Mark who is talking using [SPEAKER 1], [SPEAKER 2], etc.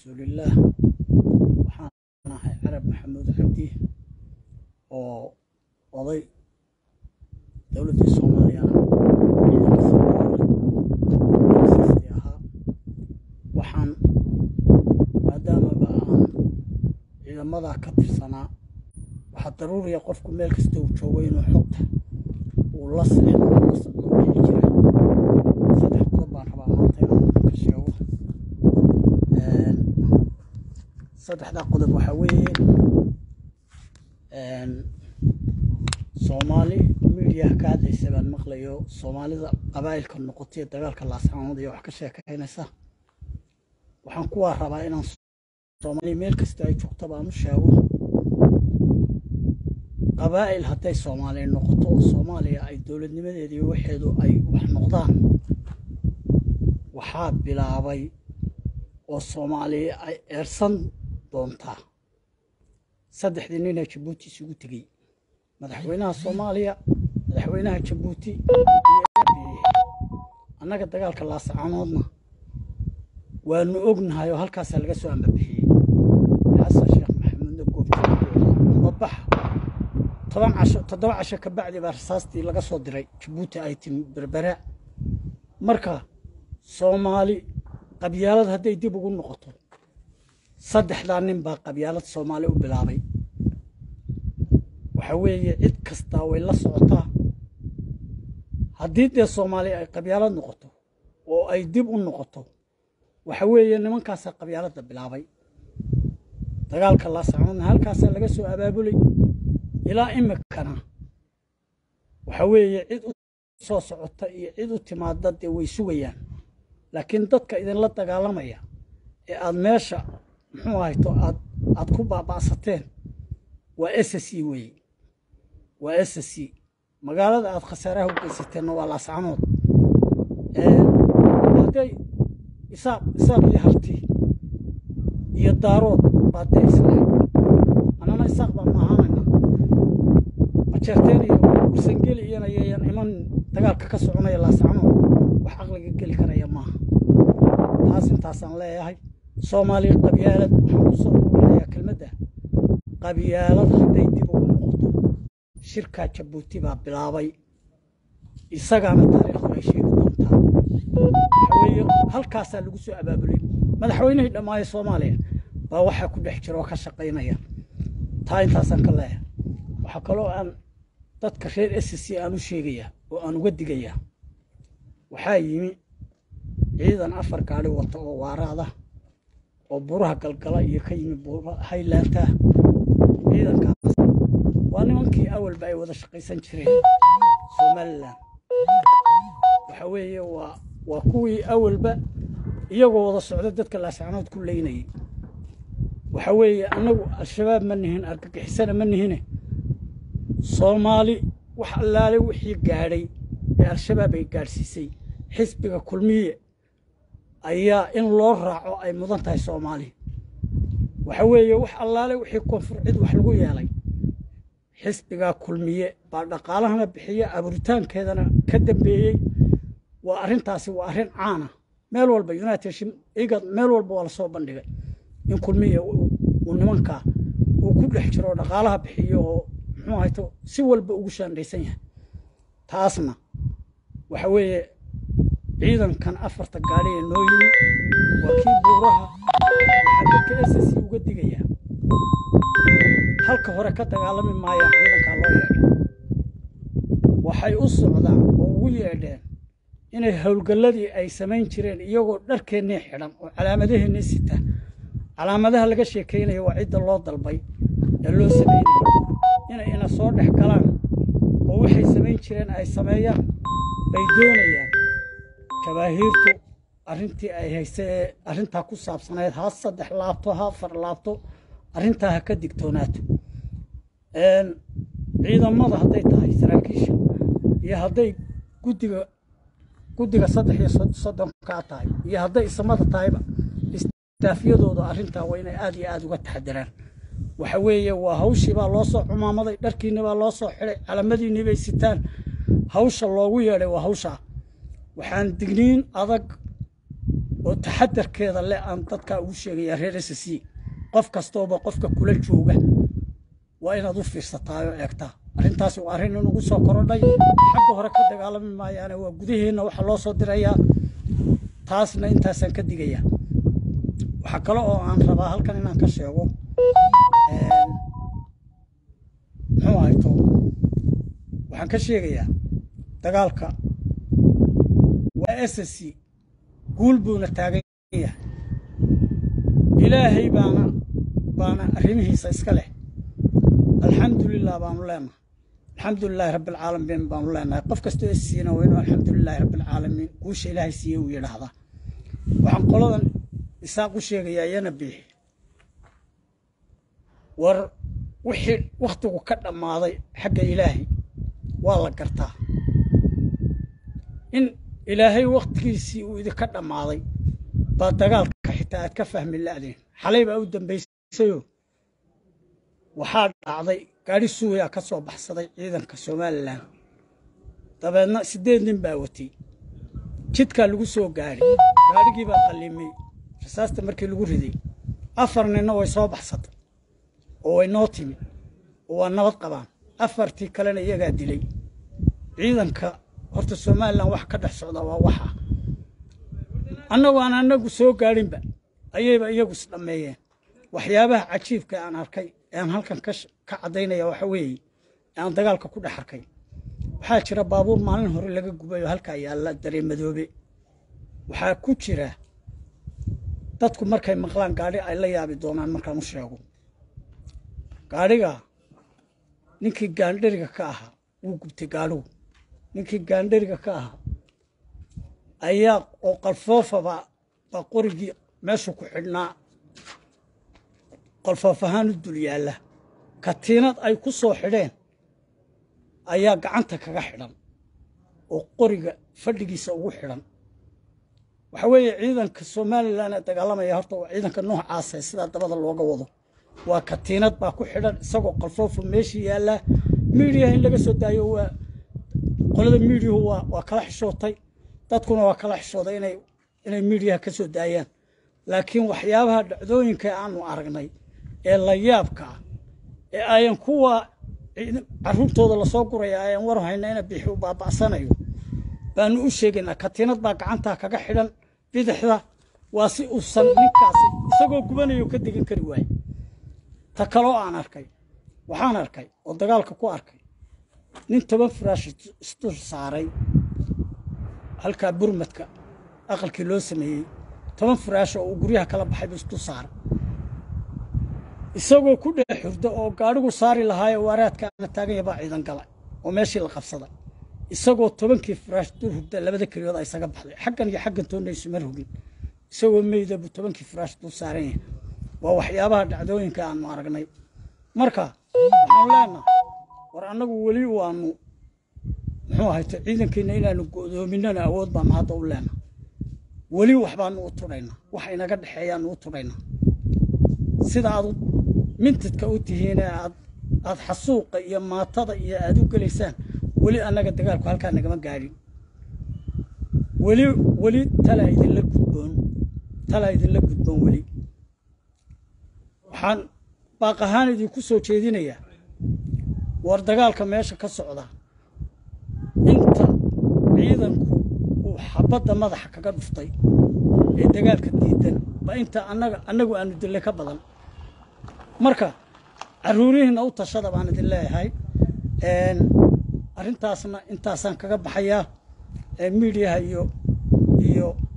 [SPEAKER 1] rasuulillaah waxaan ahay carab maxamuud cabdi oo oday dowladdii soomaaliya ciidankii ahaa waxaan maadaamaba aan ciidamadaa ka tirsanaa waxaa daruuriya qofku meel kasta uu joogo inuu xogta uu la sexdo la socdo wixii jira saddex qodob baan rabaa maanta inaan ka sheego saddexdaa qodob waxaa weeye soomaali midiyaha ka hadlaysa baan maqlayo soomaalida qabaa'ilka noqotay dagaalka laascaanood iyo wax ka sheekaynaysa waxaan kuwaa rabaa inaan soomaaliya meel kasta ay joogto baan u sheego qabaa'il hadday soomaaliya noqoto oo soomaaliya ay dowladnimadeedii waxeedu ay wax noqdaan waxaa bilaabay oo soomaaliya ay eersan doontaa saddexdii nina jabuuti isugu tegey madaxweynaha soomaaliya madaxweynaha jabuuti iyo annaga dagaalka laasacaanoodna waanu ognahay oo halkaasaa laga soo ambabixiyey xasan sheekh maxamuudna goobjoogababax toban casho toddoba casho ka bacdi baa rasaastii laga soo diray jabuuti ay timi berbera marka soomaali qabyaalad hadday dib ugu noqoto saddexdaa nin baa qabyaalad soomaali u bilaabay waxa weeye cid kastaa way la socotaa haddii dee soomaaliya ay qabyaalad noqoto oo ay dib u noqoto waxa weeye nimankaasaa qabyaaladda bilaabay dagaalka laasacoodna halkaasaa laga soo abaabulay ilaa imikana waxa weeye cid u soo socota iyo cid u timaada dee way sugayaan laakiin dadka idinla dagaalamaya ee aad meesha muxuu ahayto aad aad ku baaba'sateen waa s c weeye waa s c magaalada aad khasaaraha u geysateenna waa laascanood hadday isaaq isaaq iyo harti iyo daarood baa dee isleeg annana isaaq baan maahaanayna majeerteen iyo ursangeli iyana yeeyan iman dagaalka ka soconaya laascanood wax caqliga geli karaya maaha taas intaasaan leeyahay soomaaliya qabyaalad waxaan ku soo ururinayaa kelmadda qabyaalad hadday dib ugu noqoto shirkaa jabuuti baa bilaabay isagaana taariikhdu ay sheegi doontaa waxa weeye halkaasaa lagu soo abaabulay madaxweynihii dhammaaya soomaaliya baa waxaa ku dhex jira oo ka shaqaynaya taa intaasaan ka leeyahay waxaa kaloo aan dadka reer s c aan u sheegayaa oo aan uga digayaa waxaa yimi ciidan afar gaadhi wata oo waaraada oo buraha galgala iyo ka yimi haylaanta ciidankaas waa nimankii awalba ay wada shaqaysan jireen somalilan waxa weeye waa waa kuwii awalba iyagoo wada socda dadka laascanood ku leynayay waxa weeye annagu al-shabaab ma nihin argagixisana ma nihine soomaali wax allaale wixii gaadhay ee al-shabaab ay gaadhsiisay xisbiga kulmiye ayaa in loo raaco ay mudan tahay soomaali waxa weeye wax allaale wixii koonfur cid wax lagu yeelay xisbigaa kulmiye baa dhaqaalahana bixiya abuuritaankeedana ka dambeeyey waa arrintaasi waa arrin caana meel walba united igad meel walba waa lasoo bandhigay in kulmiye uu nimankaa uu ku dhex jiro oo dhaqaalaha bixiyo oo muxuu hayto si walba ugu shaandhaysan yahay taasna waxa weeye ciidankan afarta gaadhi ee noo yimi waa kii buuraha waxaa dadka s c uga digayaa halka hore ka dagaalami maayaan ciidankaa loo yeedhay waxay u socdaan oo ugu yeedheen inay howlgalladii ay samayn jireen iyagoo dharkeennii xidhan oo calaamadaheennii sita calaamadaha laga sheekaynayo waa cidda loo dalbay ee loo samaynayo inay ina soo dhex galaan oo waxay samayn jireen ay sameeyaan bay doonayaan jabaahiirtu arrintii ay hayse ee arrintaa ku saabsanayd ha saddex laabto ha afar laabto arrintaa ha ka digtoonaato ciidamada hadday tahay saraakiisha iyo hadday guddiga guddiga saddex iyo soddonkaa tahay iyo hadday isamada tahayba istaafyadooda arrintaa waa inay aad iyo aad uga taxadiraan waxa weeye waa hawshii baa loo soo cumaamaday dharkiinni baa loo soo xidhay calamadiinni bay sitaan hawsha loogu yeedhay waa hawshaa waxaan digniin adag oo taxadarkeeda leh aan dadkaa ugu sheegaya reer s c qof kastooba qofka kula jooga waa inaad u fiirsataa oo eegtaa arrintaasi waa arrin inugu soo korodhay xagga hore ka dagaalami maayaane waa gudaheenna waxaa loo soo dirayaa taasna intaasaan ka digayaa waxaa kale oo aan rabaa halkan inaan ka sheego muxuu ahayto waxaan ka sheegayaa dagaalka waa s c guul buuna taagan yahay ilaahay baana baana arrimihiisa iska leh alxamdulilah baanu leenahay alxamdu lilaahi rabbi alcaalamiin baanu leenahay qof kastoo is siina waa inuu alxamdu lilaahi rabbi alcaalamiin guusha ilaahay siiye uu yidhaahdaa waxaan qoladan isaaq u sheegayaa iyana biixi war wixii wakhtigu ka dhammaaday xagga ilaahay waa la gartaa in ilaahay wakhtigiisii uu idinka dhammaaday baa dagaalka xitaa aad ka fahmi la'deen xalay baa u dambaysayoo waxaa dhacday gaadhi suuyaa ka soo baxsaday ciidanka somalilan dabeedna siddeed nin baa watay jidkaa lagu soo gaadhay gaadhigii baa qallimay rasaasta markii lagu riday afar ninna way soo baxsatay oo way noo timi oo waa nabad qabaan afartii kalena iyagaa dilay ciidanka horta somalilan wax ka dhex socda waa waxa annagu aan annagu soo gaadhinba ayayba iyagu isdhammeeyeen waxyaabaha cajiibka aan arkay ee aan halkan ka caddaynaya waxa weeye ee aan dagaalka ku dhex arkay waxaa jira baabuur maalin hore laga gubay oo halkaa yaalla dareemadoobe waxaa ku jira dadku markay maqlaan gaadhi ay la yaabi doonaan markaan u sheego gaadhiga ninkii gaandheriga ka ahaa wuu gubtay gaadhigu ninkii gaandheriga ka ahaa ayaa oo qalfoofaba baa qorigii meeshu ku xidhnaa qalfoof ahaan u dul yaalla katiinad ay ku soo xidheen ayaa gacanta kaga xidhan oo qoriga fadhigiisa ugu xidhan waxa weeye ciidanka somalilan ee dagaalamaya horta waa ciidanka noocaasa sidaa dabada looga wado waa katiinad baa ku xidhan isagoo qalfoofa meeshii yaallaa miidiyaha in laga soo daayo waa qolada miidiyuhu waa waa kala xishootay dadkuna waa kala xishooday inay inay miidiyaha ka soo daayaan laakiin waxyaabaha dhacdooyinka aanu aragnay ee la yaabka ah ee ayan kuwa carruurtooda lasoo guraya ayan war hayna ina bixi u baaba'sanayo baanu u sheegaynaa katiinad baa gacantaa kaga xidhan bidixda waa si uusan ninkaasi isagoo gubanayo ka degan kari waaye ta kaloo aan arkay waxaan arkay oo dagaalka ku arkay nin toban firaash isdul saaray halkaa burmadka aqalkii loo sameeyey toban firaash oo uu guryaha kala baxay buu isdul saaray isagoo ku dhex xurda oo gaadhigu saari lahaaye waaraadka aana taaganya baa ciidan gala oo meeshii la qabsaday isagoo tobankii firaash dul hurda labada keliyood a isaga baxday xaggan iyo xaggan toonna isuma rogin isagoo meyda buu tobankii firaash dul saaran yahay waa waxyaabaha dhacdooyinka aanu aragnay marka waxaanu leenaha war annagu weli waanu muxuu ahayto ciidankiina inaanu go'doominana awood baanu hadda u leenaha weli waxbaanu u tudhaynaa wax inaga dhexeeyaanu u tudhaynaa sida aad mintidka u tihiin ee aad aad xasuuqa iyo maatada iyo aad u gelaysaan weli annaga dagaalku halkaa nagama gaadhin weli weli talaa idinla gudboon talaa idinla gudboon weli waxaan baaq ahaan idinku soo jeedinayaa war dagaalka meesha ka socda inta ciidanku uu xabadda madaxa kaga dhuftay ee dagaalka diidan ba inta annaga annagu aanu dillay ka badan marka carruurihiinna u tashada baan idin leeyahay arrintaasna intaasaan kaga baxayaa miidiyaha iyo iyo